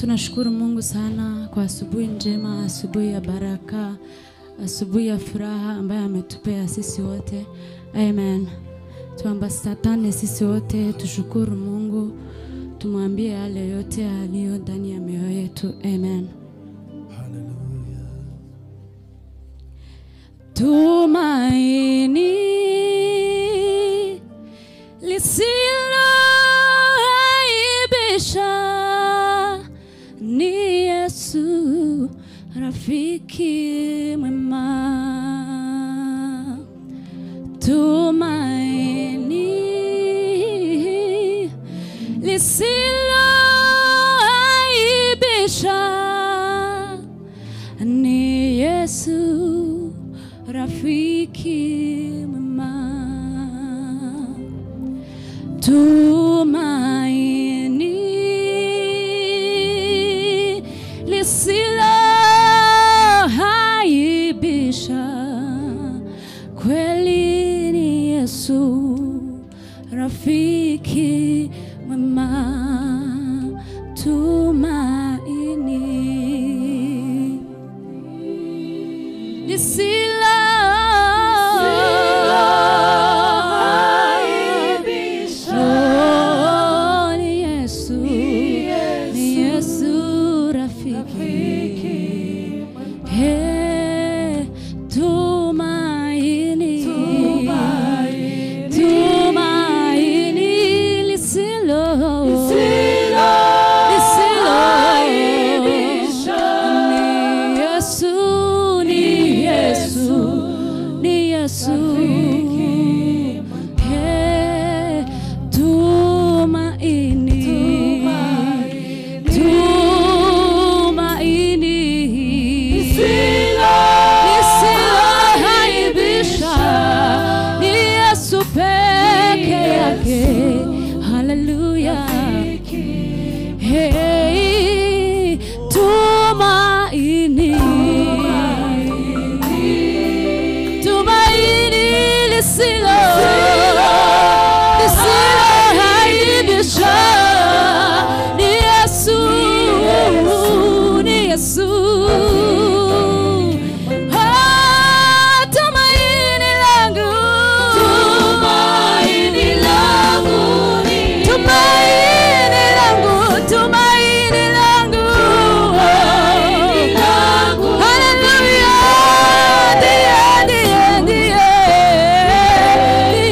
Tunashukuru Mungu sana kwa asubuhi njema, asubuhi ya baraka, asubuhi ya furaha ambayo ametupea sisi wote. Amen. Tuambatatane sisi wote, tushukuru Mungu, tumwambie yale yote aliyo ndani ya mioyo yetu. Amen. Tumaini lisiloaibisha ni Yesu, rafiki mwema. Tumaini lisiloaibisha ni Yesu, rafiki mwema. Tumaini lisiloaibisha kweli ni Yesu, rafiki mwema. Tumaini lisilo Oh, ni Yesu, ni Yesu rafiki. Hey, tumaini, tumaini lisilo ni Yesu, ni Yesu, ni Yesu. Hey, tumaini, tumaini lisiloaibisha ni Yesu peke yake. Haleluya. Hey, tumaini tumaini lisilo lisiloaibisha ni Yesu, ni Yesu. Ah, tumaini langu, tumaini langu, tumaini langu, tumaini langu, Haleluya, ndiye, ndiye, ndiye,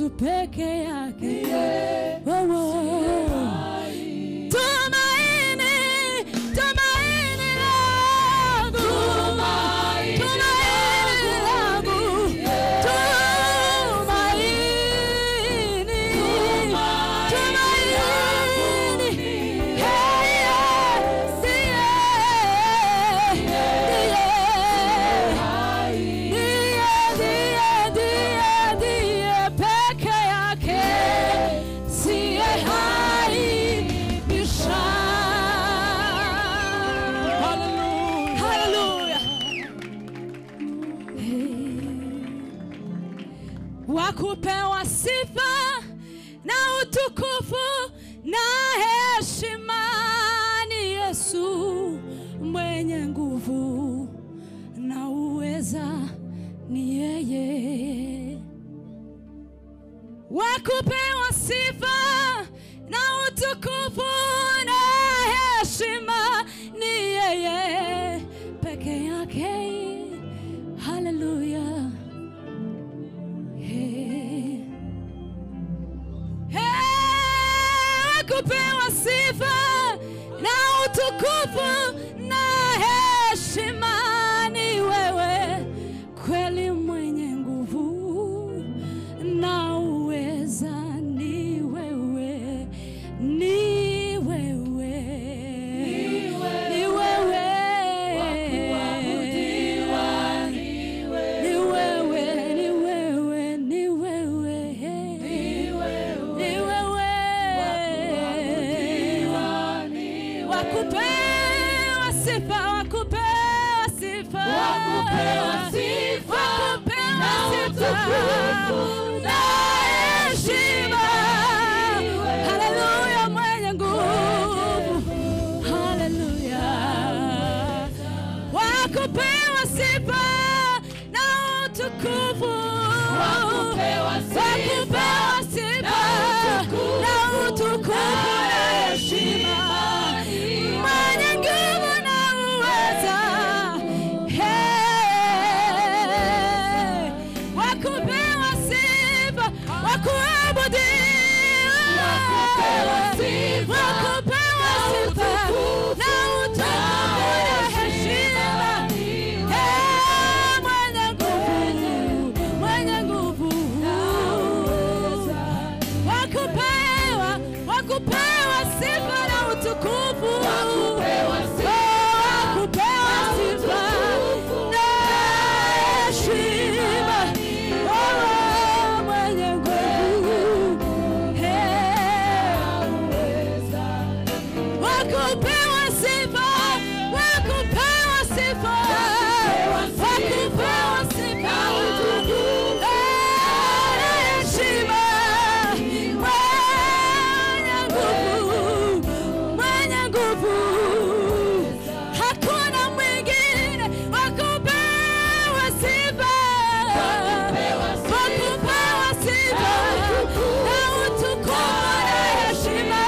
Yesu peke yake. Oh, oh. Tumaini, tumaini langu, tumaini langu, tumaini, tumaini, hey, ndiye, ndiye, ndiye, ndiye, ndiye peke yake, siye haibisha. Hallelujah. wakupewa sifa na utukufu na heshima ni Yesu mwenye nguvu na uweza ni yeye wakupewa sifa na utukufu na heshima ni yeye peke yake haleluya Hey. Hey, kupewa sifa na utukufu na heshima ni wewe kweli mwenye nguvu na uweza ni wewe ni wewe ni wewe ni wewe, ni wewe, ni wewe, ni wewe, wakupewa sifa, wakupewa sifa, Wakupewa sifa, wakupewa na sifa, utukufu, na heshima. ni wewe. Haleluya, mwenye nguvu, haleluya wakupewa sifa na utukufu Wakupewa sifa Wakupewa sifa na utukufu na utukufu na na heshima mwenye nguvu na uweza Hey. wakupewa sifa wakuabudiwa Wakupewa sifa wakupewa na sifa utukufu na utukufu na heshima Eh, mwenye nguvu, mwenye nguvu. Wakupewa, wakupewa sifa na utukufu. Wakupewa sifa Oh, wakupewa na sifa utukufu na heshima. Oh, mwenye nguvu. Eh, wakupewa sifa, wakupewa sifa, wakupewa sifa, Eh, heshima, mwenye nguvu, mwenye nguvu, hakuna mwingine wakupewa sifa, wakupewa sifa na utukufu na heshima,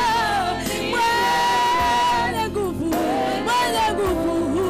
mwenye nguvu, mwenye nguvu,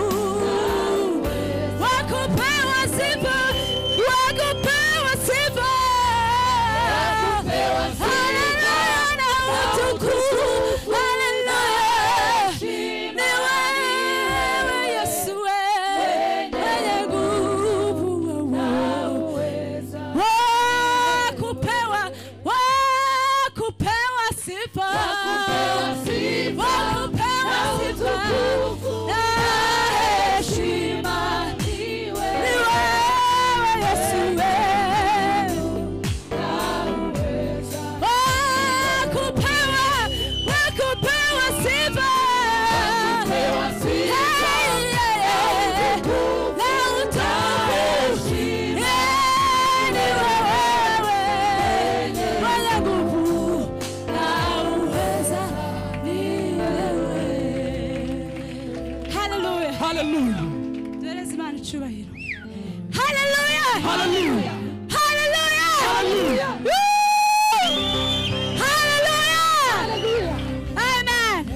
wakupewa sifa, wakupewa sifa, Wakupewa sifa haleluya na utukufu, haleluya, ni wewe Yesu, wewe mwenye nguvu, wewe wakupewa wakupewa sifa Wakupewa sifa wakupewa na sifa utukufu na heshima Ni ni wewe Yesu wewe wakupewa wakupewa sifa Wakupewa sifa Hey, yeah, yeah. utukufu na utukufu heshima. Yeah, ni wewe mwenye nguvu na uweza ni wewe haleluya Hallelujah. tueleze imana icyubahiro haleluya Hallelujah. haleluya Hallelujah. Woo! haleluya amen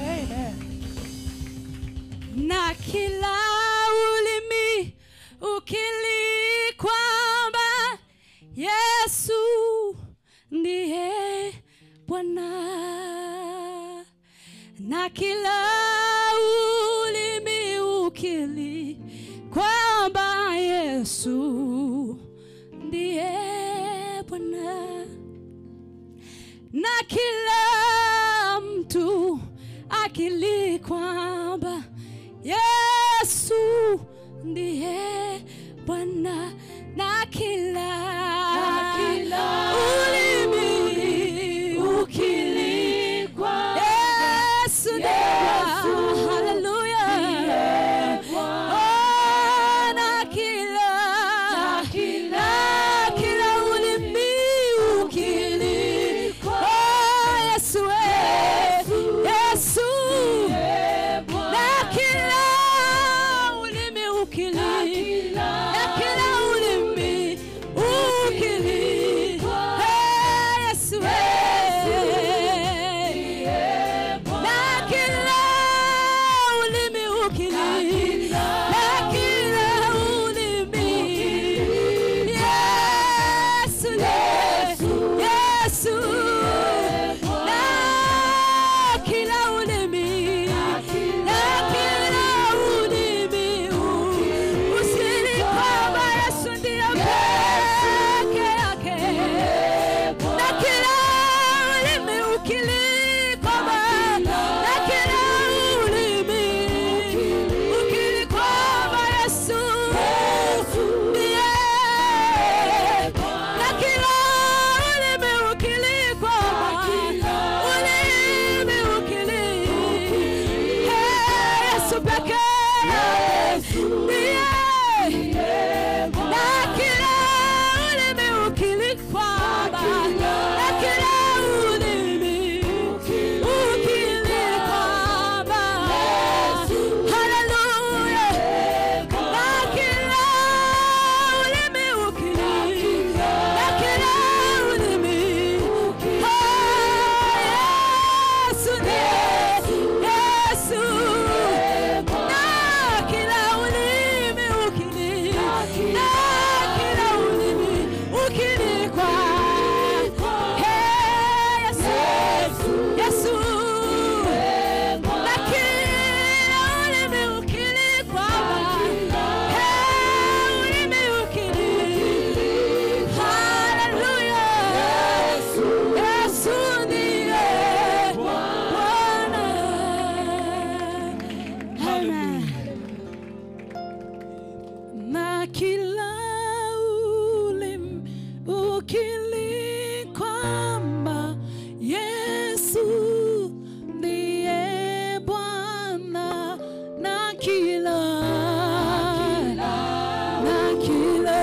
na kila ulimi ukili kwamba Yesu ndiye Bwana, na kila ulimi ukili kwamba Yesu ndiye Bwana, na kila mtu akili kwamba Yesu ndiye Bwana, na kila, kila ulimi ukili kwamba Yesu ndiye Yesu Bwana. Haleluya. Oh, na kila Na kila na kila ulimi ukili Oh, Yesu eh. Yesu na kila ulimi ukili na kila ulimi ukili Eh, Yesu eh. na kila ulimi ukili na kila ulimi Yesu Yesu na kila ulimi na kila ulimi usikiri kwamba Yesu ndiye peke yake na kila ulimi ukili kwamba na kila ulimi ukili kwamba Yesu ndiye na kila ulimi ukili kwamba ulimi ukili Hey, Yesu pekee ndiye na kila ulimi ukili kwamba na kila ulimi ukili kwamba haleluya na kila ulimi ukili na kila ulimi oh, Yesu ndiye Yesu na kila ulimi ukili na kila ulimi ukili kwa Hey, Yesu Yesu na kila ulimi ukili kwamba Hey, ulimi ukili Haleluya Yesu ndiye Bwana Amen na kila ulimi ukili kwamba Yesu ndiye Bwana na kila na kila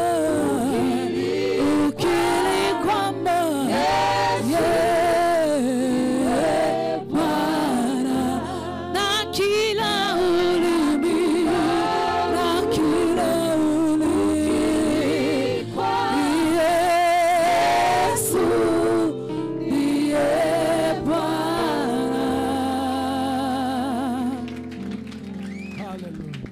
ukili kwamba yeye Bwana na kila ulimi na kila ulimi Yesu ndiye Bwana. Hallelujah.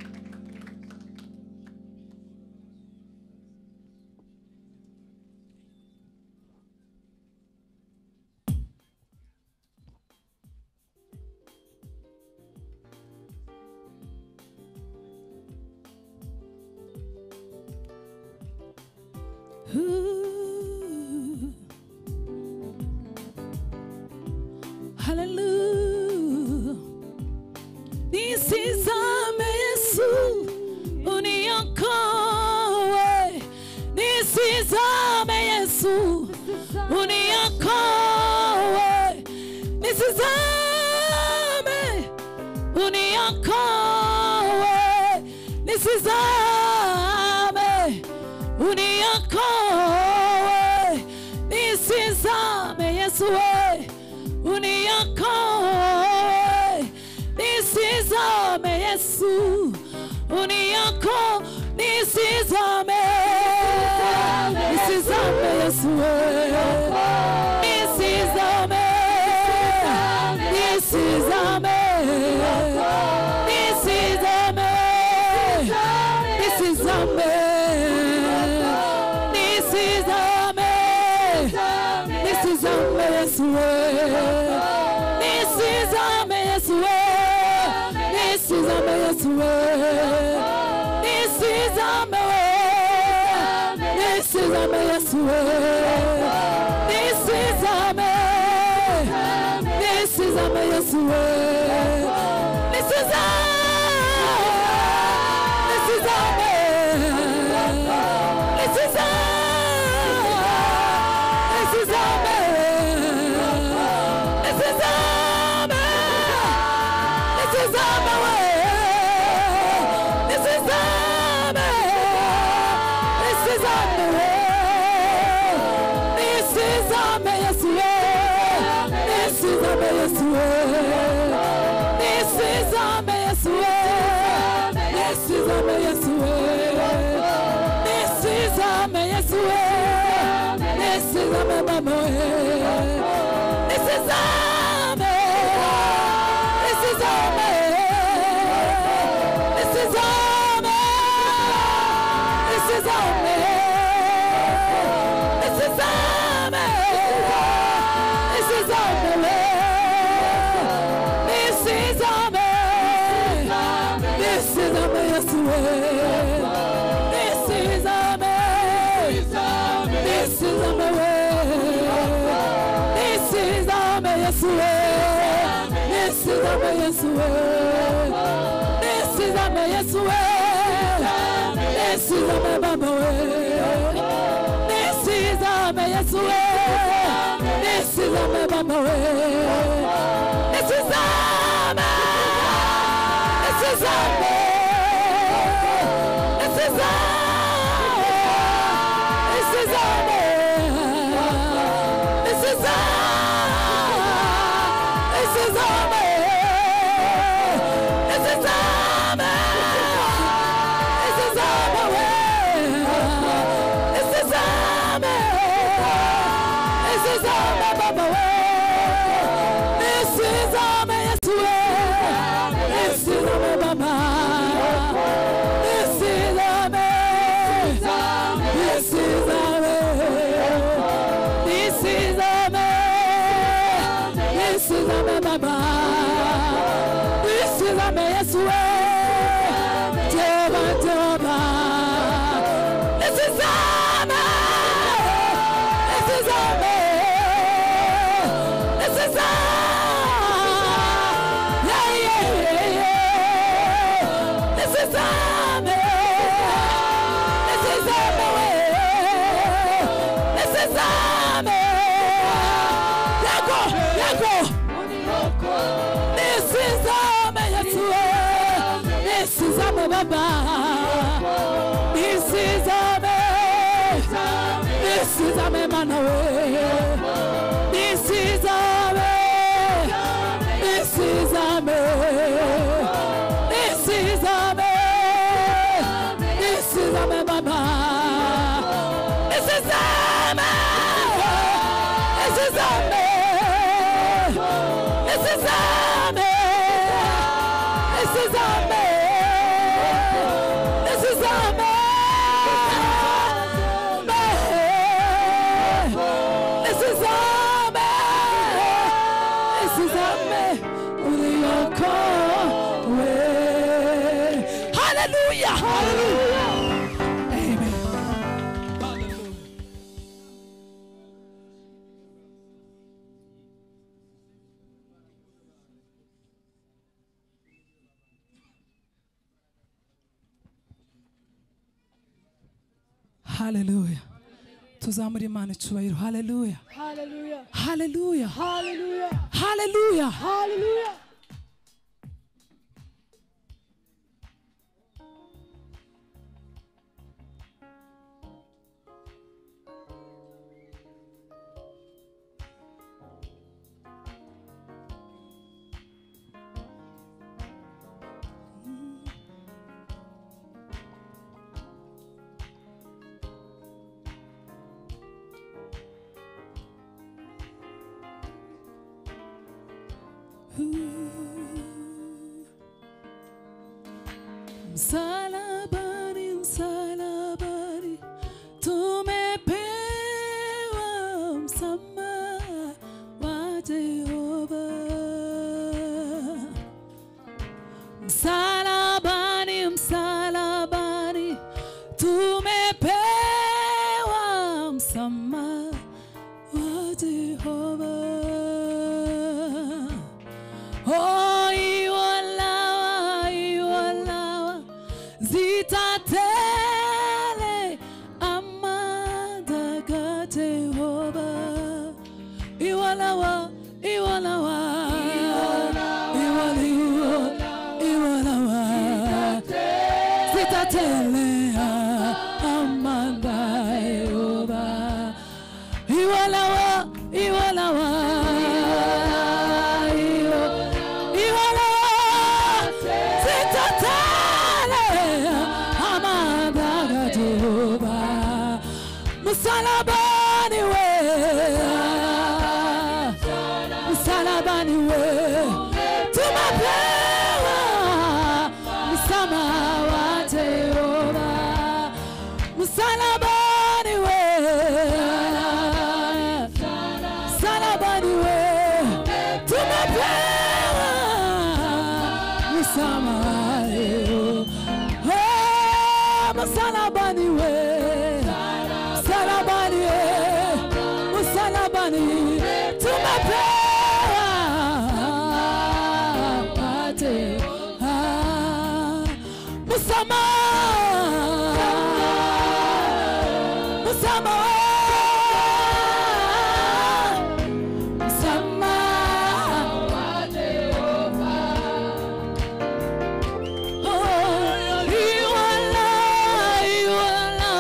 Ooh. Hallelujah. Nisizame Yesu, uniokoe. Nisizame Yesu, uniokoe. Nisizame, uniokoe. Nisizame, uniokoe. Nisizame Yesu, we uniokoe. Nisizame Yesu, uniokoe. Nisizame, nisizame Yesu, we nisizame, nisizame, nisizame, nisizame, nisizame, nisizame Yesu wewe nisizame Yesu wewe nisizame Yesu wewe nisizame wewe nisizame Yesu wewe nisizame nisizame Yesu wewe nisizame nisizame nisizame nisizame nisizame nisizame wewe nisizame nisizame wewe nisizame Yesu wewe nisizame Yesu wewe nisizame Yesu wewe nisizame Yesu wewe nisizame Yesu wewe nisizame mama wewe nisizame nisizame nisizame nisizame nisizame nisizame nisizame nisizame Yesu wewe nisizame nisizame wewe nisizame Yesu wewe nisizame Yesu wewe nisizame Yesu wewe nisizame baba wewe nisizame Yesu wewe nisizame baba wewe nisizame nisizame nisizame nisizame nisizame nisizame nisizame nisizame wewe nisizame nisizame baba wewe nisizame Yesu wewe nisizame baba nisizame nisizame nisizame nisizame baba nisizame Yesu wewe Jehova Jehova nisizame nisizame nisizame yeah yeah yeah yeah nisizame nisizame wewe nisizame yako yako nisizame Yesu wewe nisizame baba nisizame nisizame mana wewe nisizame nisizame nisizame nisizame baba nisizame nisizame nisizame nisizame nisizame nisizame nisizame uliokowe haleluya haleluya amen haleluya tuzamure imana icyubahiro haleluya Hallelujah. haleluya Hallelujah. haleluya Hallelujah. Msalabani, msalabani tumepewa msamaha. ama wa Jehova. Oh, iwalawa, iwalawa, zitatele amadaga Jehova. Iwalawa, iwalawa, iwaliwa, iwalawa, zitatele amanda Jehova. Iwalawa, iwalawa, iwa- iwalawa, zitatele amanda Jehova. Msalabani we, msalabani we, tumepewa msamaha wa Jehova. Msalabani we, msalabani we, tumepewa msamaha leo. Oh, msalabani we, msalabani we, msalabani tumepewa pate ah, msamaha msamaha msamaha Iwala, iwala,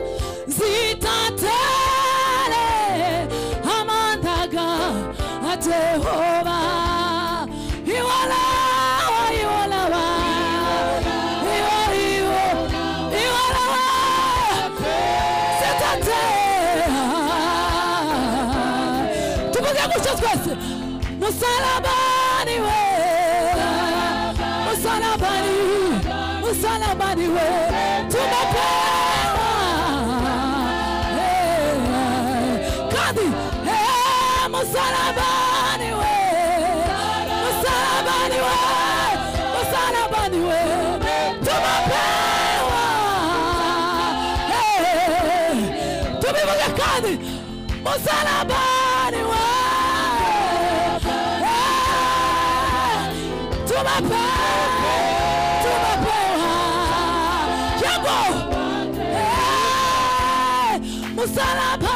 zitatele amandaga a Jehova. Iwala, iwala, iwa, iwa, iwala, zitatele. Tuvuge gutyo twese musalabani we musalabani musalabani we tumepewa Eh, kandi eh, musalabani we musalabani we musalabani we tumepewa Eh, tubivuge kandi musalabani we Eh, tumepewa tumepewa yango Eh, musalaba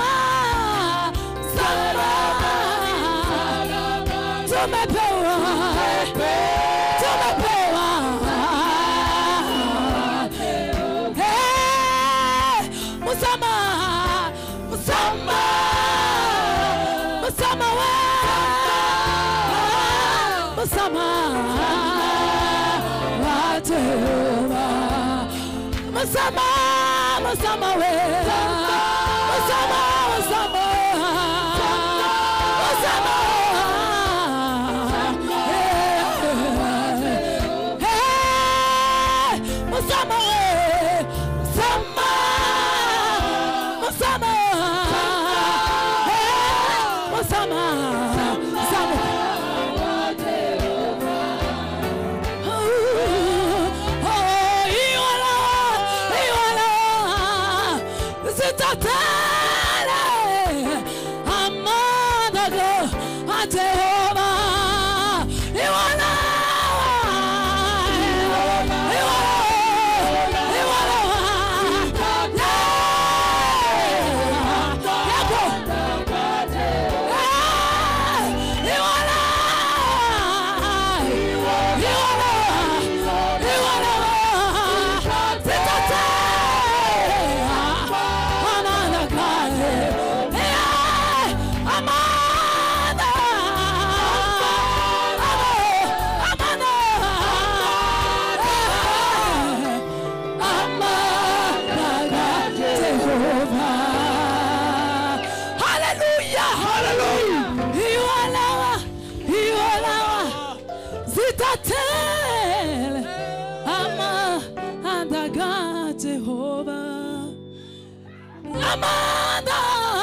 salaba tumepewa tumepewa Eh, musama musama musama we musama wa Jehova musama musama we musama musama musama Eh, eh, musama we musama musama Eh, musama musama Hallelujah! Hallelujah! Iwalawa, iwalawa, zitatele ama andaga Jehova. Amanda,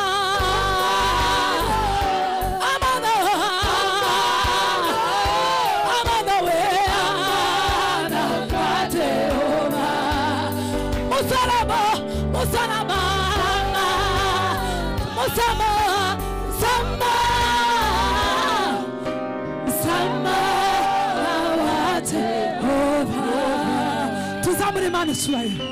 Amanda, Amanda we andaga Jehova. Musalaba, musalaba, msamaha msamaha msamaha wa Jehova tuzamure imana icyubahiro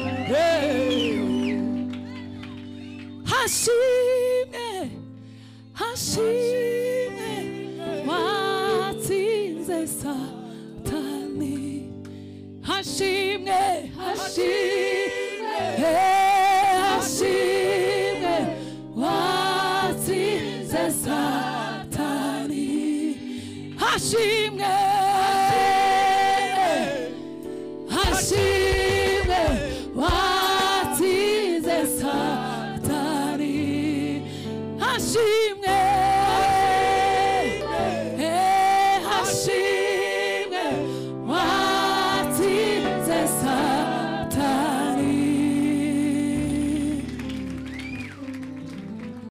hashimwe hashimwe watsinze satani hashimwe hashimwe hashimwe watsinze satani hashimwe hashimwe watsinze satani hashimwe